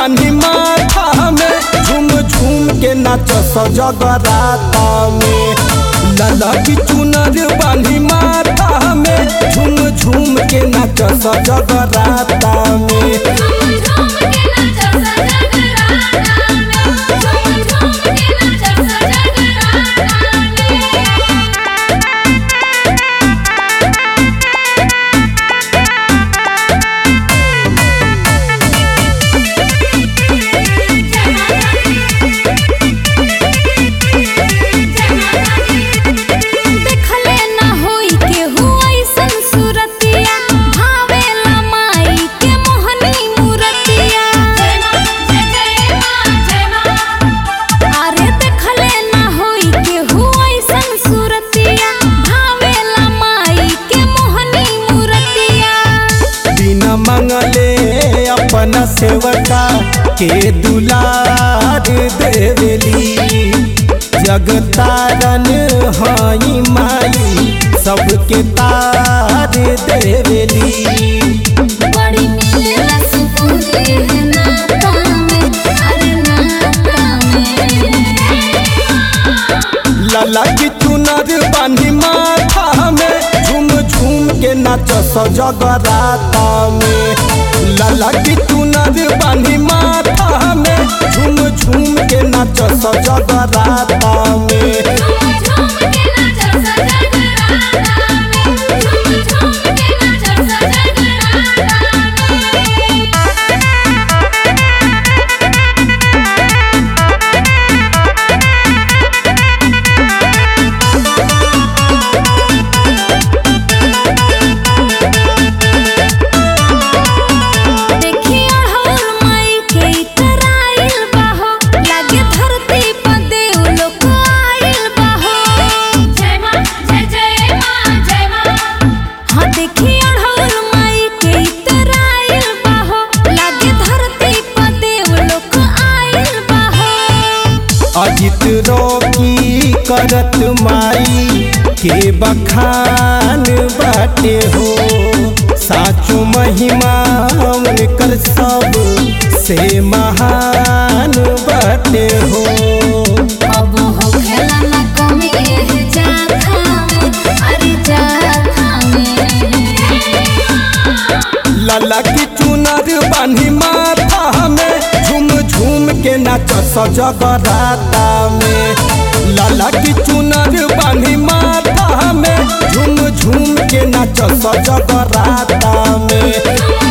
बानी माथा में झूम झूम के नाच जगराता में लाला की चुनर बानी माथा में झूम झूम के नाच जगराता में झूम झूम के नाचो सजगराता में झूम झूम के नाचो सजगराता में देखले ना होई केहू अइसन सूरतिया भावेला माई के मोहनी मूरतिया अरे देखले ना होई केहू अइसन सूरतिया भावेला माई के मोहनी मूरतिया बिना मंगले अपना सेवका के दुलार देवेली जगतारन हई माई सबके तार देवेली बड़ी मिलेला सुकून है नाता में अरे नाता में लाला की चुनर बानी माथा में झूम झूम के नाच जगराता में लाला की चुनर बानी माथा में झूम झूम के नाच जगराता में झूम झूम के नाचो सजगराता में झूम झूम के नाचो सजगराता में देखी अढ़ौल माई के इतराइल बाहो लागे धरती पर देव लोक आइल बाहो जय मां जय जय मां जय मां हाँ देखी अढ़ौल माई के इतराइल बाहो लागे धरती पर देव लोक आइल बाहो अजित रोकी करत माई के बखान बाटे हो साचो महिमा उनकर सब से महान बाटे हो अब हो खेला ना कमी एह जाखा में अरे जाखा में लाला की चुनर बानी माथा में झूम झूम के नाच जगराता में लाला की चुनर बानी माथा में झूम झूम के नाच जगराता में झूम